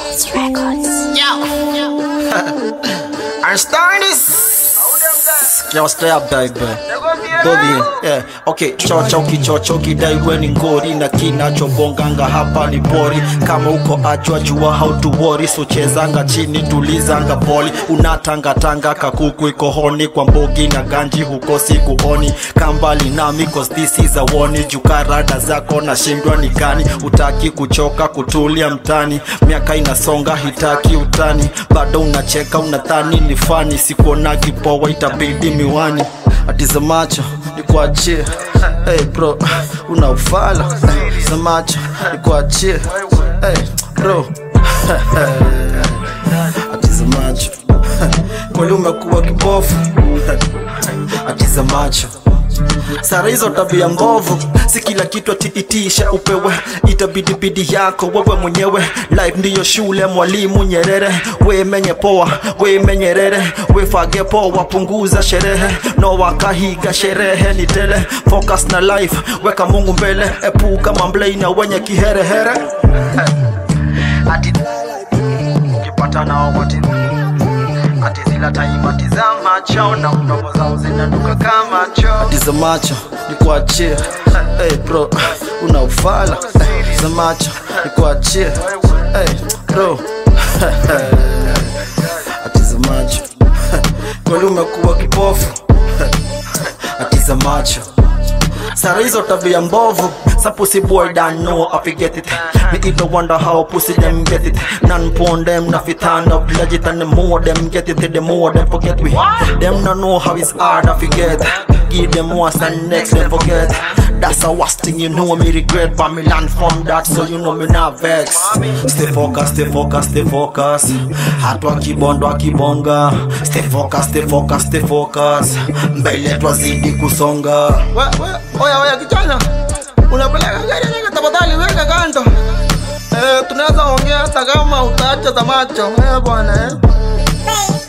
Records, records. I'm starting this. Yo, stay up, baby. Bobby, yeah. Okay, chocha ukichocha ukidai we ni ngori na kinachobonganga hapa ni pori kama uko achwa jua how to worry so chezanga chini tulizanga poli unatangatanga kakuku iko honi kwa mbogi na ganji huko sikuoni kambali nami cause this is a warning jukarada zako na shindwa ni gani utaki kuchoka kutulia mtani miaka inasonga hitaki utani bado unacheka unadhani ni fani sikuonagi poa itabidi miwani atiza macho nikuachie hey bro una ufala hey, za macho nikuachie hey bro atiza macho kweli umekuwa kibofu atiza macho sara hizo tabia mbovu si kila kitu atiitisha upewe itabidibidi yako wewe mwenyewe life ndiyo shule mwalimu nyerere we menye poa we menyerere we fage poa punguza sherehe no wakahiga sherehe ni tele focus na life weka mungu mbele epuka mamblei na wenye kiherehere ati ukipata nao wote ati zila taimati za macho na mdomo zao zinanuka kama choo ati za macho nikuachie hey bro una ufala hey, za macho nikuachie hey bro ati za macho kweli umekuwa kipofu ati za macho Sara hizo tabia mbovu Some pussy boy don't know how to get it Me either wonder how pussy them get it None porn them not fit hand up legit And the more them get it the more them forget we Them not know how it's hard to forget Give them once and next them forget That's the worst thing you know me regret But me learn from that so you know me not vex Stay focused, stay focused, stay focused Hatu akibondo akibonga Stay focused, stay focused, stay focused Mbele twazidi kusonga We- we- Oya oya kijana, unapeleka gari nyingi, tafadhali weka kando. Eh, tunaweza ongea hata kama utaacha za macho eh bwana eh.